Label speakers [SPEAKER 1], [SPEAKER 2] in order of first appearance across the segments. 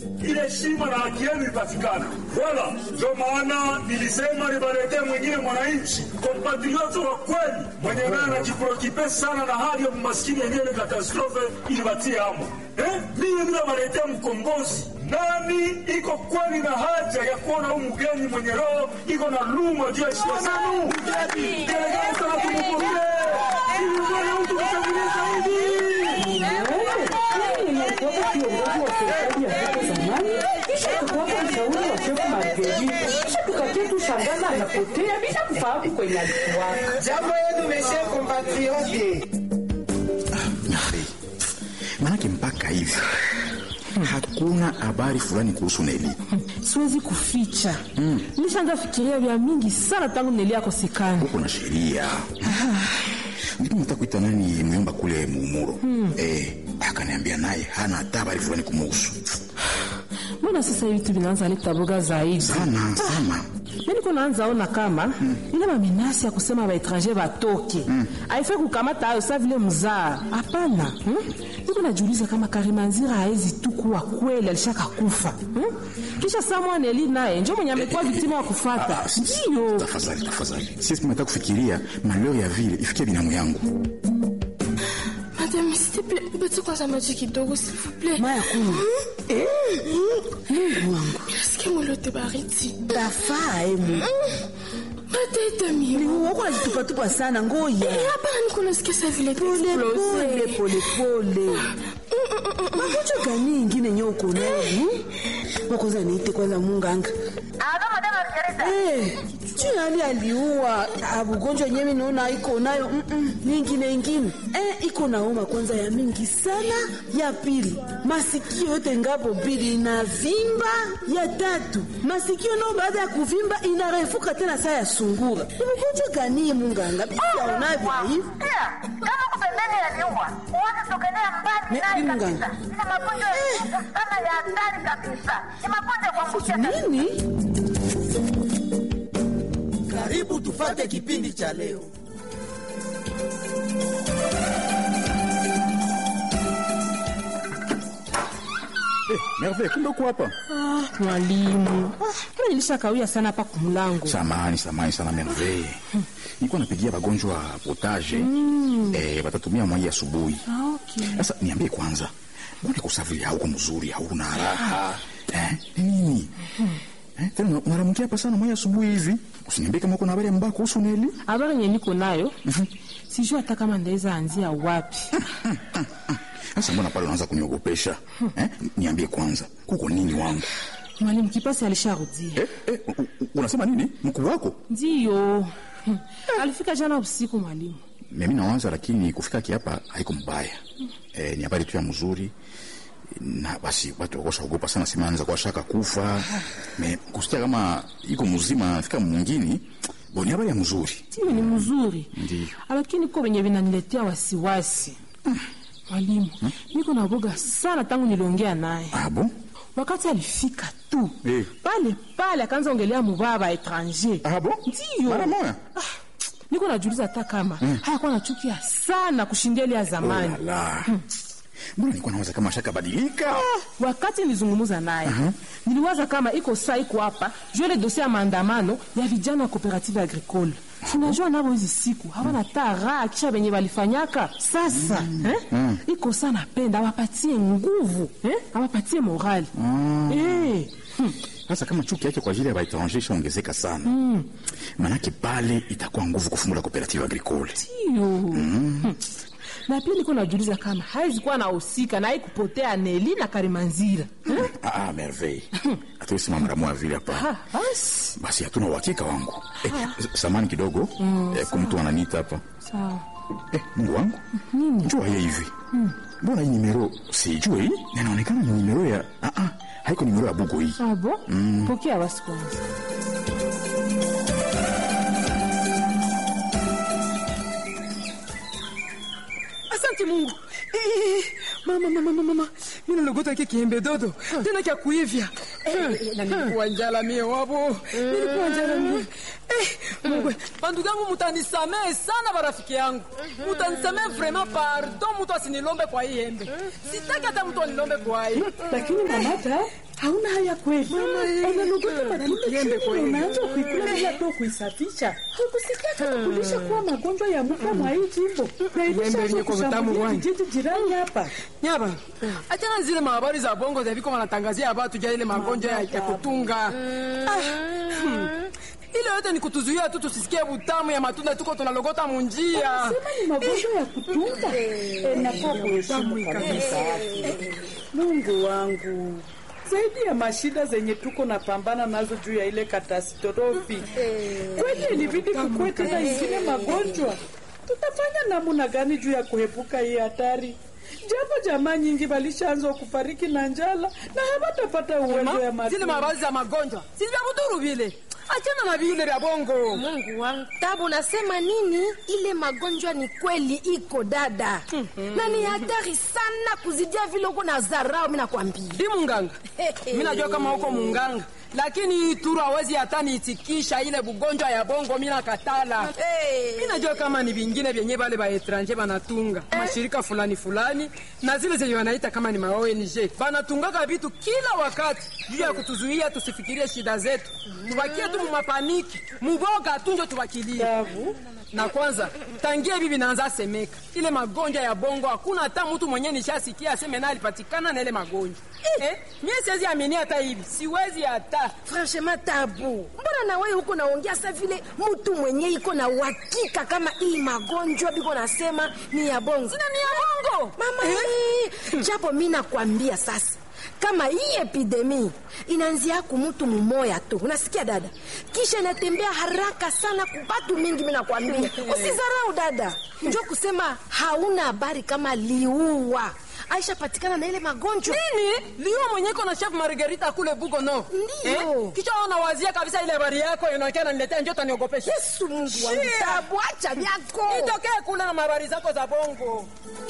[SPEAKER 1] ile heshima na haki yenu ipatikana. Wala ndio maana nilisema nibaletee mwingine mwananchi kompatrioto wa kweli mwenye naye anajiprokipe sana na hali ya umaskini yenyewe ni katastrofe ilibatie amo. Eh, mimi ninabaletea mkombozi nani iko kweli na haja ya kuona huu mgeni mwenye roho iko na luma juu ya heshima zenu. Gelegeza na tumupokee ili mwana mtu kushangilia zaidi.
[SPEAKER 2] Nimekuwa kiongozi wa serikali ya hapo zamani, kisha tukawa mshauri wa shefu Marguerite, kisha tukakia tu shangaza anapotea bila kufahamu kwenye alikuwa.
[SPEAKER 3] Jambo yenu meshe compatriote.
[SPEAKER 4] Mari, maanake mpaka hivi hakuna habari fulani kuhusu Neli.
[SPEAKER 5] siwezi kuficha nishaanza fikiria vya mingi sana tangu Neli akosekana.
[SPEAKER 4] Huko na sheria ndipo nataka kuita nani myomba kule muumuro eh, akaniambia naye hana hata habari fulani kumuhusu
[SPEAKER 5] Mbona sasa hivi tu vinaanza leta boga zaidi?
[SPEAKER 4] sana sana.
[SPEAKER 5] Mimi niko naanza ona kama ile mamenasi ya kusema baetranger batoke haifai kukamata hayo sa vile mzaa. Hapana, hmm? niko najiuliza kama Karimanzira haezi tu kuwa kweli alishaka kufa hmm? kisha Samuel Neli naye njo mwenye amekuwa viktima wa kufata.
[SPEAKER 4] Ah, s- s-
[SPEAKER 5] Ndio
[SPEAKER 4] Tafadhali, tafadhali, sisi tunataka kufikiria maleo ya vile ifikie binamu yangu.
[SPEAKER 6] Madame, s'il te plaît, bati kwanza maji kidogo s'il vous plaît.
[SPEAKER 7] Maya kunywa. Mungu wangu.
[SPEAKER 6] Nasikia mwili wote baridi.
[SPEAKER 7] Tafaa eh, Mungu.
[SPEAKER 6] Matete mimi.
[SPEAKER 7] Wako unajitupatupa sana ngoja.
[SPEAKER 6] Eh, hapana niko nasikia sa vile
[SPEAKER 7] Pole pole pole pole. Magonjwa gani ingine nyo uko nayo? hmm? Wakoza niite kwanza munganga.
[SPEAKER 8] Alo, madame Margarita.
[SPEAKER 7] Eh, juu hali aliua abugonjwa nyewe naona iko nayo mm -mm, nyingine ingine eh, iko nauma kwanza ya mingi sana. Ya pili masikio yote ngapo mbili inavimba. Ya tatu masikio nao baada ya kuvimba inarefuka tena saa ya sungura. Ni ugonjwa gani munganga? Biaonavyo hivi
[SPEAKER 8] Pia, kama uko pembeni ya nyumba, uanze sogelea mbali
[SPEAKER 7] Ne-
[SPEAKER 8] naye
[SPEAKER 7] ni
[SPEAKER 8] kabisa.
[SPEAKER 7] mganga.
[SPEAKER 8] Ina magonjwa ya sugu sana ya hatari kabisa. Ni magonjwa ya kuambukia kabisa.
[SPEAKER 7] nini?
[SPEAKER 3] Karibu tufate kipindi cha leo.
[SPEAKER 4] Eh, Merve, kumbe uko hapa?
[SPEAKER 5] mwalimu, kama nilishakawia sana hapa kumlango.
[SPEAKER 4] Samani, samani sana Merve. Nilikuwa napigia wagonjwa potage. Eh, watatumia mwai asubuhi.
[SPEAKER 5] Ah, okay.
[SPEAKER 4] Sasa niambie kwanza, mbona kusafiri hauko mzuri, hauna raha? Eh, ni nini? Eh, tena una- unaramukia hapa sana mwai asubuhi hivi? Usiniambie kama uko na habari mbaya kuhusu Neli.
[SPEAKER 5] Habari yenye niko nayo sijui hata kama ndaweza anzia wapi.
[SPEAKER 4] Sasa mbona pale unaanza kuniogopesha? Eh, niambie kwanza, kuko nini wangu?
[SPEAKER 5] Mwalimu Kipasi alisharudia.
[SPEAKER 4] Eh, eh, u- u- unasema nini? Mkuu wako?
[SPEAKER 5] Ndiyo, Hmm. alifika jana usiku mwalimu.
[SPEAKER 4] Mimi nawaza, lakini kufika kiapa haiko mbaya. Eh, ni habari tu ya mzuri na basi watu wakosha ogopa sana, sema anaweza kuwa shaka kufa. Me kusikia kama iko mzima anafika mwingine, bo ni habari ya mzuri.
[SPEAKER 5] Tiyo ni mzuri,
[SPEAKER 4] Ndiyo.
[SPEAKER 5] lakini ko venye vinaniletea wasiwasi mwalimu. Niko na boga sana tangu niliongea naye.
[SPEAKER 4] Abo?
[SPEAKER 5] Wakati alifika tu
[SPEAKER 4] Eh.
[SPEAKER 5] pale pale akaanza ongelea mubaba etranger.
[SPEAKER 4] Abo?
[SPEAKER 5] Ndiyo.
[SPEAKER 4] Mara moja?
[SPEAKER 5] Niko najiuliza hata kama hayakuwa nachukia sana kushindia ile ya zamani.
[SPEAKER 4] Oh la la. Mbona nilikuwa nawaza kama shaka badilika?
[SPEAKER 5] Wakati nilizungumza naye niliwaza kama iko saa iko hapa juu ile dosie ya maandamano ya vijana wa cooperative agricole. Unajua nabo hizi siku hawana hata raha kisha venye walifanyaka sasa eh? iko saa napenda awapatie nguvu eh? awapatie morali eh. hmm.
[SPEAKER 4] Sasa kama chuki yake kwa ajili ya baetranger ishaongezeka sana, manake pale itakuwa nguvu kufungula cooperative agricole.
[SPEAKER 5] Ndiyo. Hmm. na pia niko najiuliza kama haizi kuwa nahusika na haikupotea Neli na Karimanzira eh?
[SPEAKER 4] Ah, ah, merveille. Hatuwezi simama mara moja vile hapa.
[SPEAKER 5] Ah, basi
[SPEAKER 4] Basi hatuna uhakika wangu. Eh, s- samani kidogo. Eh, kuna mtu ananiita hapa.
[SPEAKER 5] sawa.
[SPEAKER 4] Eh, Mungu wangu. Njoo haya hivi. Mbona hii nimero sijui hii? Na inaonekana ni nimero ya ah ah, haiko nimero ya bugo hii.
[SPEAKER 5] Ah, bon? Pokea basi kwanza.
[SPEAKER 2] Asante Mungu. Eh, mama mama mama mama. Mimi nalogota kile kiembe dodo. Tena kia kuivya. Eh, na nilikuwa njala mie wabo. Nilikuwa njala mie. Eh, Mungu, bandugu yangu mutanisamehe sana barafiki yangu. Mutanisamehe vraiment pardon mtu asinilombe kwa hii embe. Sitaki hata mtu anilombe kwa hii.
[SPEAKER 7] Lakini mamata hauna haya kweli unalogota matunda
[SPEAKER 2] Kiembe
[SPEAKER 7] chini
[SPEAKER 2] kweli.
[SPEAKER 7] unaanza kuikula bila to kuisafisha ukusikia kama kulisha kuwa magonjwa ya muka mwa hii jimbo na
[SPEAKER 2] Kiembe
[SPEAKER 7] ilishaanza
[SPEAKER 2] yenye kwa utamu
[SPEAKER 7] kushambulia
[SPEAKER 2] wani.
[SPEAKER 7] vijiji jirani hapa
[SPEAKER 2] nyaba achana zile mahabari za bongo za viko wanatangazia watu ja ile magonjwa ya, ya kutunga ah, hmm. ile yote ni kutuzuia tu tusisikie butamu ya matunda tuko tunalogota munjia
[SPEAKER 7] sema ni magonjwa ya kutunza enafaa kuheshimu kabisa mungu wangu zaidi ya mashida zenye tuko na pambana nazo juu ya ile katastrofi kweli ilibidi kukuwe tena ingine magonjwa tutafanya namuna gani juu ya kuepuka hii hatari japo jamaa nyingi walishaanza kufariki na njala na hawatapata uwezo ya
[SPEAKER 2] Ma, zile
[SPEAKER 7] matunda.
[SPEAKER 2] mahabari za magonjwa si vya kudhuru vile achana na vile vya bongo
[SPEAKER 9] Mungu wangu, Tabu, unasema nini? Ile magonjwa ni kweli iko dada, na ni hatari sana kuzidia vile uko na zarau. Mimi nakwambia
[SPEAKER 2] di munganga mi najua kama huko munganga lakini hii turu hawezi hata niitikisha ile bugonjwa ya bongo mi nakatala
[SPEAKER 9] Hey.
[SPEAKER 2] mi najua kama ni vingine vyenye vale baetranje banatunga mashirika fulani fulani na zile zenye wanaita kama ni maong banatungaka vitu kila wakati juu ya kutuzuia tusifikirie shida zetu tubakie tu mumapaniki muboga tunjo tubakilie
[SPEAKER 7] Tabu,
[SPEAKER 2] na kwanza tangia hivi vinaanza semeka ile magonjwa ya bongo hakuna hata mtu mwenye nishasikia aseme na alipatikana na ile magonjwa eh, mie siwezi amini hata hivi siwezi hata
[SPEAKER 9] Franchement Tabu, mbona na wewe huko naongea sa vile mtu mwenye iko na uhakika kama hii magonjwa biko nasema ni ya bongo
[SPEAKER 2] sina ni ya bongo
[SPEAKER 9] mama eh? japo mi nakwambia sasa kama hii epidemi inaanzia ku mtu mumoya tu, unasikia dada, kisha inatembea haraka sana kubatu mingi. Mi nakwambia usizarau dada, njo kusema hauna habari kama liua aisha patikana na ile magonjwa
[SPEAKER 2] nini liwa mwenye iko na chef margarita kule bugo no
[SPEAKER 9] Ndiyo.
[SPEAKER 2] kisha wanawazia kabisa ile habari yako inaonekana niletea njo taniogopesha
[SPEAKER 9] Yesu Mungu wangu,
[SPEAKER 2] Shia.
[SPEAKER 9] Tabu, acha vyako
[SPEAKER 2] itokee kule na mabari zako za bongo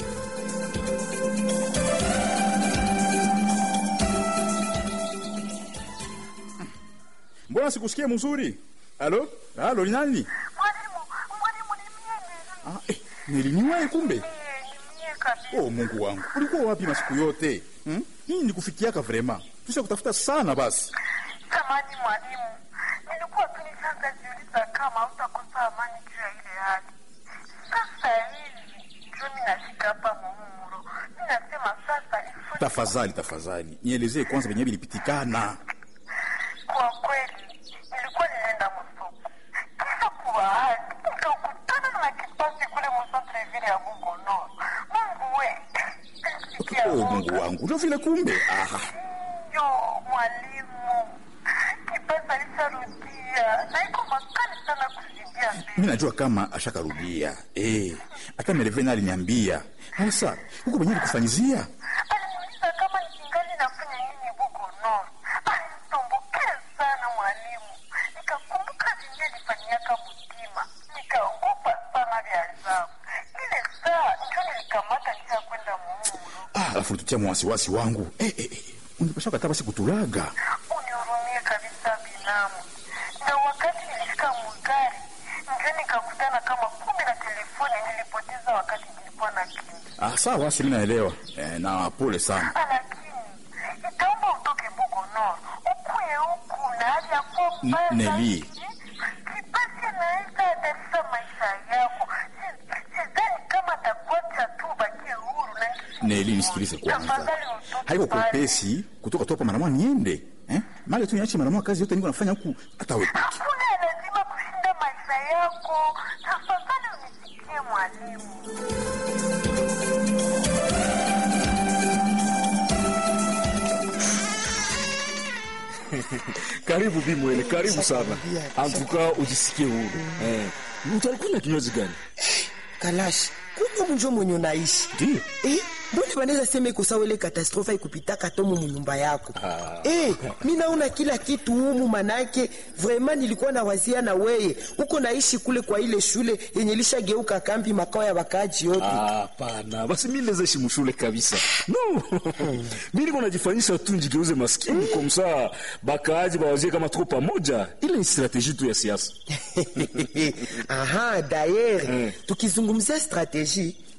[SPEAKER 4] mbona sikusikie mzuri alo alo ni nani
[SPEAKER 8] Mwalimu, mwalimu ni mie
[SPEAKER 4] ah, eh, niliniwahi kumbe
[SPEAKER 8] ni mie kabisa.
[SPEAKER 4] oh mungu wangu ulikuwa wapi masiku yote hmm? hii nikufikiaka vrema tusha kutafuta sana basi
[SPEAKER 8] Samani mwalimu, nilikuwa tu nishaanza jiuliza kama utakosa amani juu ya ile hali. Sasa hivi ndio mimi nashika hapa muumuro, mimi nasema sasa ifu
[SPEAKER 4] tafadhali tafadhali nielezee kwanza venye vilipitikana
[SPEAKER 8] Kwa kweli nilikuwa ninaenda msoko, kisha kwa bahati nikakutana na kipasi kule msontre vile ya Bugono. Mungu we sikia
[SPEAKER 4] oh,
[SPEAKER 8] woga.
[SPEAKER 4] mungu wangu ndio vile kumbe aha
[SPEAKER 8] Yo mwalimu, kipasi alisharudia na iko makali sana kuzidia mbele.
[SPEAKER 4] mi najua kama ashakarudia eh, hata merevena aliniambia sasa huko venye alikufanyizia
[SPEAKER 8] Aliniuliza kama ningali nafanya nini Bugono. Alinisumbukea sana mwalimu, nikakumbuka zinje nifanyaka mtima, nikaogopa sana vya ajabu. Ile saa ndio nilikamata njia kwenda muumuro.
[SPEAKER 4] ah, alafu tutia mwasiwasi wangu eh, eh, eh. unipasha kata basi kutulaga
[SPEAKER 8] unihurumie kabisa binamu. Na wakati nilifika mugari, ndio nikakutana kama kumbe na telefoni nilipoteza wakati nilikuwa na kimbi.
[SPEAKER 4] ah, sawa basi mi naelewa eh, na pole sana
[SPEAKER 8] Lakini itaomba utoke Bugono ukuye huku na hali ya kuwa mbaya
[SPEAKER 4] N- Neli.
[SPEAKER 8] zaidi. Kipasi anaweza hatarisha maisha yako. Si- Sidhani kama atakuacha tu ubakie huru na
[SPEAKER 4] neli nisikilize kwanza
[SPEAKER 8] Tafadhali utoke
[SPEAKER 4] haiko
[SPEAKER 8] pale.
[SPEAKER 4] kwepesi kutoka tu hapa maramwa niende eh? mali tu niache maramwa kazi yote niko nafanya huku hata wepeki
[SPEAKER 8] Hakuna lazima kushinda maisha yako. Tafadhali unisikie mwalimu.
[SPEAKER 1] Karibu Bimwele, karibu sana. Antuka ujisikie huru. Eh, utakunywa kinywaji gani?
[SPEAKER 3] kalashi kumbe munjo mwenye unaishi
[SPEAKER 1] Ndiyo.
[SPEAKER 3] eh, mbona banaweza sema iko sawa ile katastrofa ikupitaka tomu munyumba yako eh, mi naona kila kitu humu manake vraiment nilikuwa na wazia na weye uko naishi kule kwa ile shule yenye lishageuka kambi makao ya wakaaji yote
[SPEAKER 1] Hapana, basi mimi naweza ishi mshule kabisa. No. mimi niko najifanyisha tu njigeuze maskini kwa msaa bakaaji bawazie kama tuko pamoja. Ile ni strategie tu ya siasa.
[SPEAKER 3] aha dayer
[SPEAKER 1] Mm.
[SPEAKER 3] tukizungumzia strategie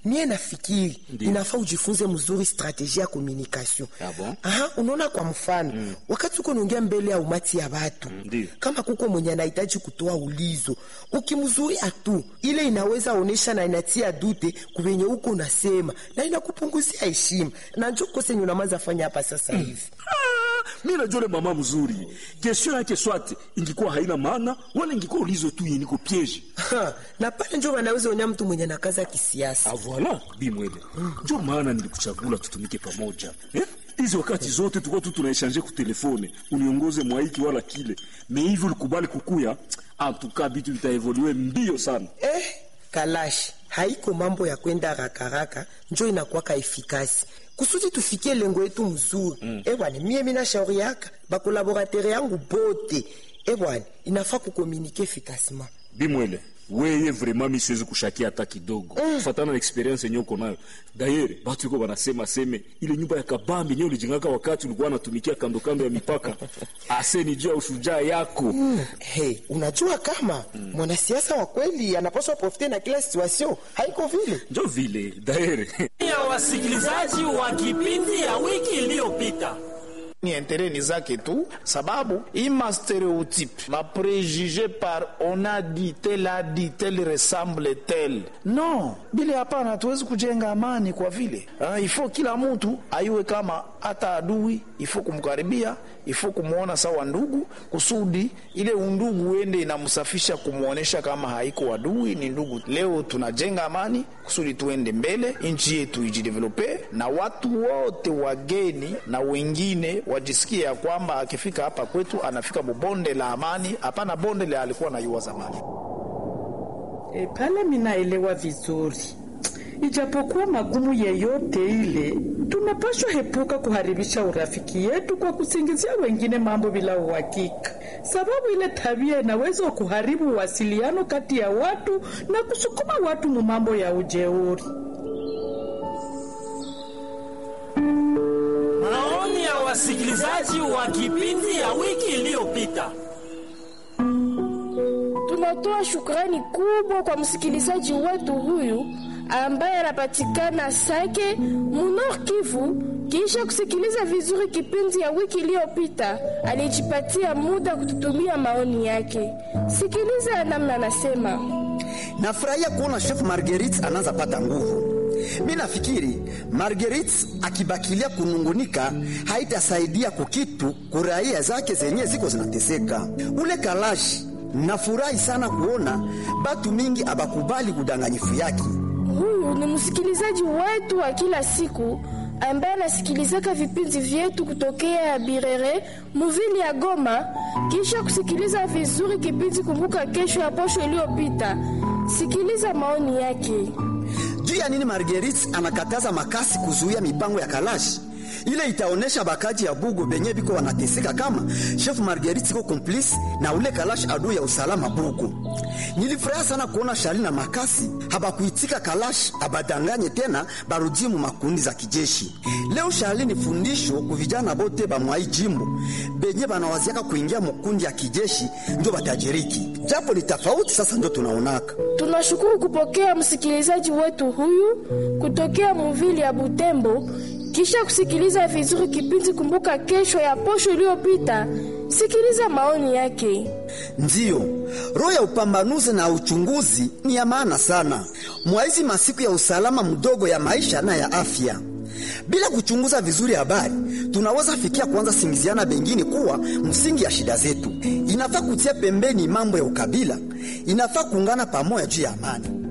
[SPEAKER 3] mie nafikiri inafaa ujifunze mzuri strategie ya communication
[SPEAKER 10] Ah, bon?
[SPEAKER 3] Aha, unaona kwa mfano wakati uko naongea mbele ya umati ya watu
[SPEAKER 10] Ndiyo.
[SPEAKER 3] kama kuko mwenye anahitaji kutoa ulizo ukimzuia tu ile inaweza onesha na inatia dute kuvenye uko unasema na inakupunguzia heshima na njo kose nyunamaza fanya hapa sasa hivi
[SPEAKER 1] mi najua ule mama mzuri kestion yake swate ingikuwa haina maana wala ingikuwa ulizo tu yeniko piege
[SPEAKER 3] Ha, na pale njo wanaweza onya mtu mwenye nakaza kisiasa
[SPEAKER 1] voila bimwele njo maana nilikuchagula tutumike pamoja eh? hizi wakati zote tulikuwa tu tunaeshanje kutelefone uniongoze mwaiki wala kile me hivi ulikubali kukuya antuka bitu vitaevolue mbio sana
[SPEAKER 3] eh, kalashi haiko mambo ya kwenda rakaraka njo inakwaka efikasi kusudi tufikie lengo yetu mzuri mm. ebwana mie mina shauri yaka bakolaboratere yangu bote ebwana inafaa kukomunike efikasima
[SPEAKER 1] bimwele weye vraiment mi siwezi kushakia hata kidogo mm. fatana na experience yenye uko nayo dayere batu iko banasema seme ile nyumba ya kabambi yenye ulijengaka wakati ulikuwa anatumikia kando kando ya mipaka ase ni juu ya ushujaa yako
[SPEAKER 3] mm. hey, unajua kama mm. mwanasiasa wa kweli anapaswa profite na kila situation haiko vile
[SPEAKER 1] njo vile dayere
[SPEAKER 11] ya wasikilizaji wa kipindi ya wiki iliyopita
[SPEAKER 10] ni intereni zake tu sababu ima stereotype ma préjugé par on a dit tel a dit tel ressemble tel non bile hapana hatuwezi kujenga amani kwa vile ah, ifo kila mtu aiwe kama hata adui ifo kumkaribia ifo kumwona sawa ndugu kusudi ile undugu uende inamsafisha kumwonyesha kama haiko adui ni ndugu leo tunajenga amani kusudi tuende mbele nchi yetu ijidevelope na watu wote wageni na wengine wajisikie ya kwamba akifika hapa kwetu anafika mubonde la amani hapana bonde la alikuwa na yua zamani
[SPEAKER 12] E, pale minaelewa vizuri, ijapokuwa magumu yeyote ile, tunapaswa hepuka kuharibisha urafiki yetu kwa kusingizia wengine mambo bila uhakika, sababu ile tabia inaweza kuharibu uwasiliano kati ya watu na kusukuma watu mu mambo ya ujeuri.
[SPEAKER 11] maoni ya wasikilizaji wa kipindi ya wiki iliyopita
[SPEAKER 6] Tunatoa shukrani kubwa kwa msikilizaji wetu huyu ambaye anapatikana Sake Munor Kivu. Kisha kusikiliza vizuri kipindi ya wiki iliyopita, alijipatia muda kututumia maoni yake. Sikiliza namna anasema.
[SPEAKER 13] Nafurahia kuona chef Marguerite anaanza pata nguvu. Mi nafikiri Marguerite akibakilia kunungunika haitasaidia kukitu kuraia zake zenye ziko zinateseka. Ule kalashi nafurahi sana kuona batu mingi abakubali udanganyifu yake.
[SPEAKER 6] Huyu ni msikilizaji wetu wa kila siku ambaye anasikilizaka vipindi vyetu kutokea Birere muvili ya Goma. Kisha kusikiliza vizuri kipindi Kumbuka Kesho ya posho iliyopita, sikiliza maoni yake.
[SPEAKER 13] Juu ya nini Marguerite anakataza makasi kuzuia mipango ya kalashi? Ile itaonesha bakaji ya Bugo benye biko wanateseka kama chef Marguerite iko complice na ule kalashi adui ya usalama Bugo. Nilifurahi sana kuona Shali na Makasi habakuitika kalashi abadanganye tena barudie mu makundi za kijeshi. Leo Shali ni fundisho ku vijana bote ba mwai jimbo benye banawaziaka kuingia mukundi ya kijeshi ndio batajiriki. Japo ni tofauti sasa ndio tunaonaka.
[SPEAKER 6] Tunashukuru kupokea msikilizaji wetu huyu kutokea muvili ya Butembo. Kisha kusikiliza vizuri kipindi Kumbuka Kesho ya posho iliyopita, sikiliza maoni yake.
[SPEAKER 13] Ndiyo, roho ya upambanuzi na uchunguzi ni ya maana sana mwaizi masiku ya usalama mdogo ya maisha na ya afya. Bila kuchunguza vizuri habari, tunaweza fikia kuanza singiziana bengine kuwa msingi ya shida zetu. Inafaa kutia pembeni mambo ya ukabila, inafaa kuungana pamoja juu ya amani.